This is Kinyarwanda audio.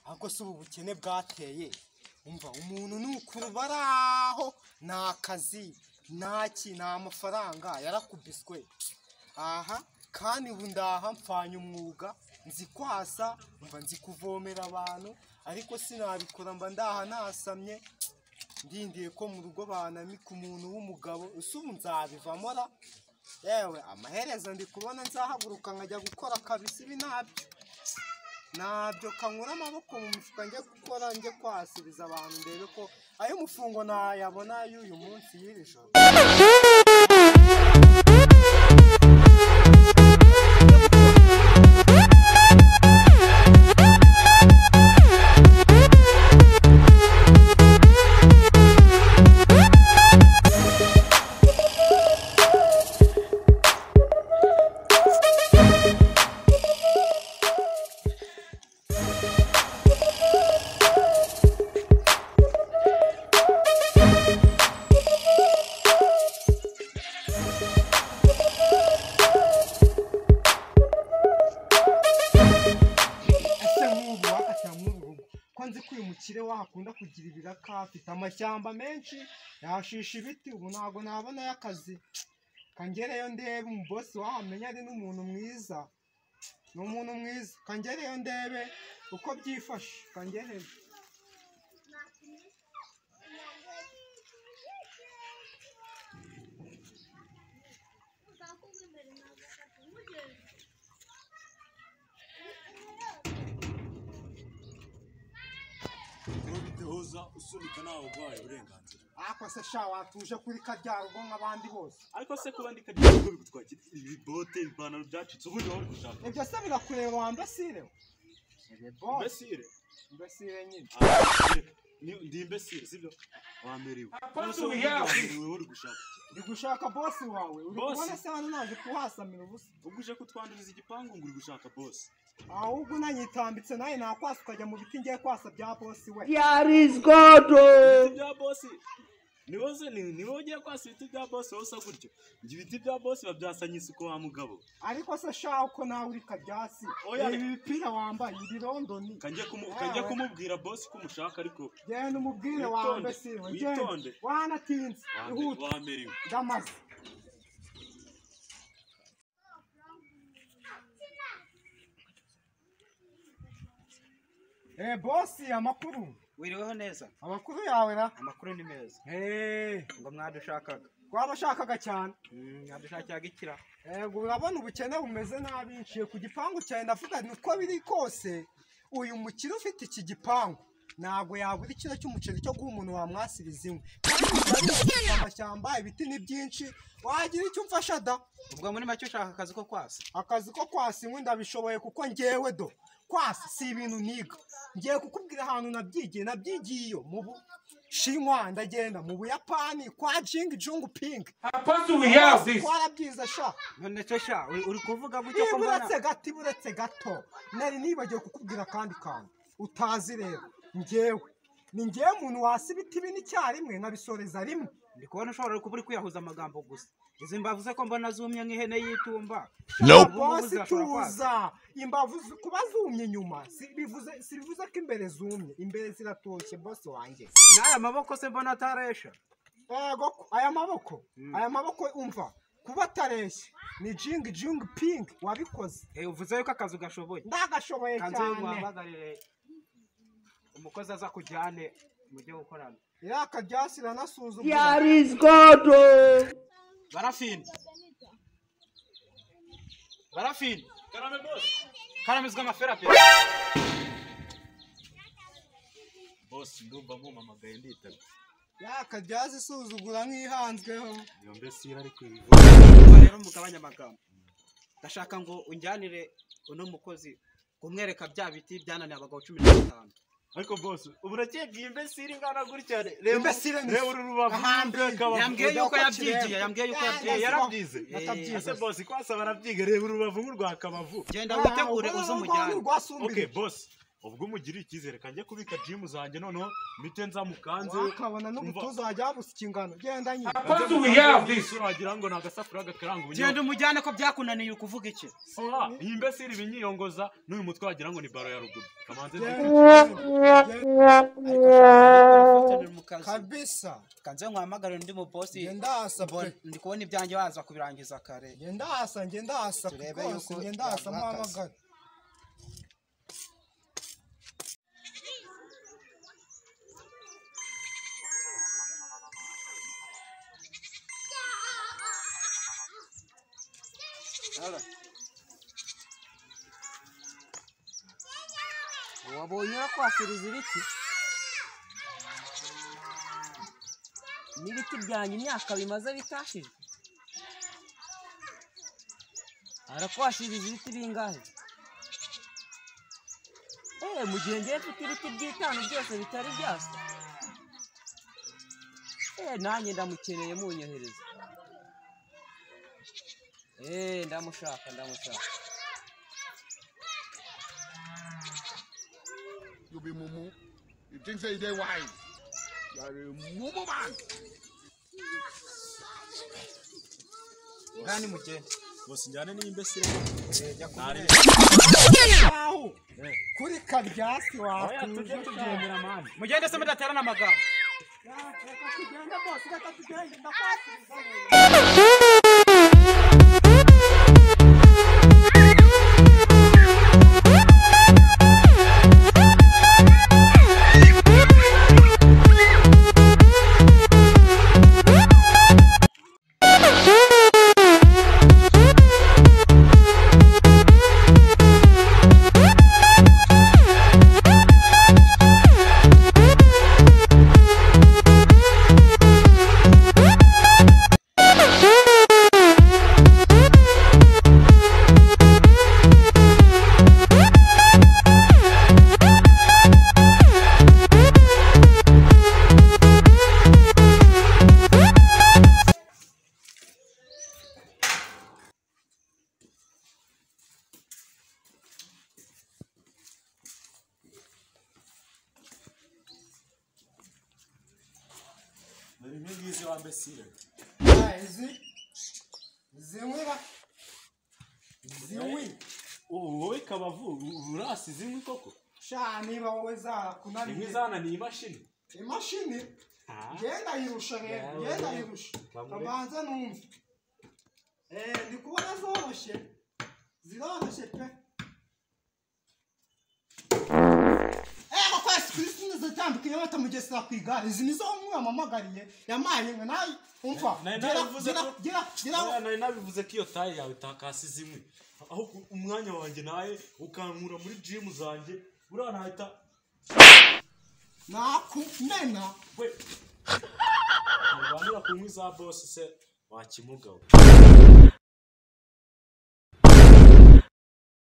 ariko si ubu bukene bwateye umva umuntu nukuru baraho nta kazi ntaki nta mafaranga yarakubiswe aha kandi ubu ndaha mpfanye umwuga nzi kwasa mba nzi kuvomera abantu ariko sinabikora mba ndaha nasamye ndindiye ko mu rugo banamika umuntu w'umugabo ese ubu nzabivamo ra yewe amaherezo ndi kubona nzahaguruka nkajya gukora kabisa ibi nabyo ntabyo kankura amaboko mu mifuka njye gukora njye kwasubiza abantu ndebe ko ay'umufungo ntayabona y'uyu munsi y'iri joro ese nk'ubu wakatira muri uru rugo ko nzi ko uyu mukire wakunda kugira ibiraka afite amashyamba menshi yashisha ibiti ubu ntabwo nabonayo akazi kangereyo ndebe umubosi wahamenya ari n'umuntu mwiza ni umuntu mwiza kangereyo ndebe uko byifashe kangereyo ntubiduhuza usunika ntawe uguhaye uburenganzira ariko se sha watuje kuri karya rugo nk'abandi bose ariko se kuba ndi kagira ibigo bigutwakira ibibote ipantaro byacitse ubundi waba uri gushaka ibyo se birakureba wa mbesire we Mbese- imbesire mbesire nyine ndi imbesire sibyo wamerewe Apatu yawe. wowe uri gushaka iki? ndi gushaka bosi wawe uri Bosi? kubona se hano naje kuhasamira ubusa ubwo uje kutwanduriza igipangu ngo uri gushaka bosi ahubwo nanyitambitse nawe nakwasa ukajya mu biti ngiye kwasa bya bosi we There is God. ibiti bya bosi ni wowe se- ni- ni wowe ugiye kwasa ibiti bya bosi wowe usa gutyo ibiti bya bosi babyasanye isuku wa mugabo ariko se sha uko nawe uri kabyasi Oya. ibi bipira wambaye ibirondoni kanjye kumu- kanjye kumubwira bosi ko umushaka ariko genda umubwire wawe Witonde, mbese we witonde. genda wanatinze wame- ihute wamerewe ndamaze Eh, bosi amakuru wiriweho neza amakuru yawe ra amakuru ni meza Eh, ngo mwadushakaga warashakaga cyane Mm, mwadushakiraga ikira Ego urabona ubukene bumeze nabi nshiye ku gipangu cyawe ndavuga nti uko biri kose uyu mukire ufite iki gipangu ntabwo yagura ikiro cy'umuceri cyo guha umuntu wamwasiriza inkwi Kandi bari bafite amashyamba ibiti ni byinshi wagira icyo umfasha da ubwo muri make ushaka akazi ko kwasa akazi ko kwasa inkwi ndabishoboye kuko ngewe do kwasa si ibintu niga ngiye kukubwira ahantu nabyigiye nabyigiye iyo mu bushinwa ndagenda mu buyapani kwa jingi jungu pingi Apostle, we have this. twarabyize sha none cyo sha uri- uri kuvuga gutyo ko niba mbona uretse gato iba uretse gato nari nibagiwe kukubwira akandi kantu utazi rero ngewe ni ngewe muntu wasi ibiti bine icyarimwe nabisoreza rimwe ndi kubona ushobora kuba uri kwiyahuza amagambo gusa izi mbavuze ko mbona zumye nk'ihene y'itumba Nope. Ubu ngubu bosi zirashobora kwasa. tuza imbavu zi- kuba zumye inyuma si bivuze- si bivuze ko imbere zumye imbere ziratoshye bosi wanjye n'aya maboko se mbona ataresha yego ko- aya maboko aya maboko umva kuba atareshya ni jingi jingi pingi wabikoze Eh, uvuze yuko akazi ugashoboye ndagashoboye kanzu ye cyane muhamagarire umukozi aza kujyane mujye gukorana yaka ryasi iranasuzugura There is God. barafini barafini karame bosi karamizwa amafera pe bosi ndumva mumpamagaye nditaba yaka ryasi isuzugura nk'ihanzweho iyo mbesire ariko ibi Urumva rero mugabanya amagambo ndashaka ngo unjyanire uno mukozi kumwereka bya biti byananiye abagabo cumi na batanu ariko bose ubu urakeka iyi mbesire ingana gutya reba Imbesire ni- reba uru rubavu Ahandi. rukaba Yambwiye yuko yabyigiye yabwiye yuko Eh, yabyigiye yarabyize Yatabyize. ese bose kwasa barabyiga reba urubavu nk'urwakabavu genda witegure uze umujyane ok bose ubwo umugiriye icyizere kanjye kubika jimu zanjye noneho mite nzamukanze wakabona n'ubutuza wajya busuka ingano genda nyine Because we have this. wagira ngo ni agasafuriya gakaranga genda ubunyobwa umujyane ko byakunaniye ukuvuga iki Ah, iyi mbese iri ibinyiyongoza n'uyu mutwe wagira ngo ni baro ya ruguru kamanze Genda, nzi- ariko shaka mu kazi kabisa kanze nkwamagare undi mu bosi genda hasa pe ndi kubona ibyanjye waza kubirangiza kare genda hasa genda hasa Turebe rwose yuko genda hasa yaguha akazi. mpamagara wabonye urakwasiriza ibiti n'ibiti byanjye imyaka bimaze bitashije arakwasiriza ibiti bingahe eee mu gihe ngiye mfite ibiti by'itanu byose bitari byasa eee nanjye ndamukeneye munyohereza eee ndamushaka ndamushaka You be mumu. You think say you dey wise? You are a mumu man. ngani mugende bose njyane n'iyi mbese jya kumwe aho kuri karyasi watuje tugendera mani mugende se mudaterana amagambo dore imwe ngizi wa mbesire izi zinywi ba zinywi wowe kabavu urasize inkwi koko sha niba wowe inkwi zarakunaniye zananiye imashini imashini genda yirusha rero Yawe. genda yirusha Bamure. abanza numve eh ndi kubona zoroshye ziroroshye pe Eh, koko Yesu Kristo nizatandukanye batamugesera ku igare izi nizo mwamamagariye yampaye nka nawe umva Nari gera narabivuze gera ko- gera gera Oya, nari nabivuze ko iyo taye yawe itakasize inkwi aho ku- umwanya wanjye nawe ukankura muri jimu zanjye buriya nahita nakumena we ntirwanira ku nkwi za bosi se wakimugawe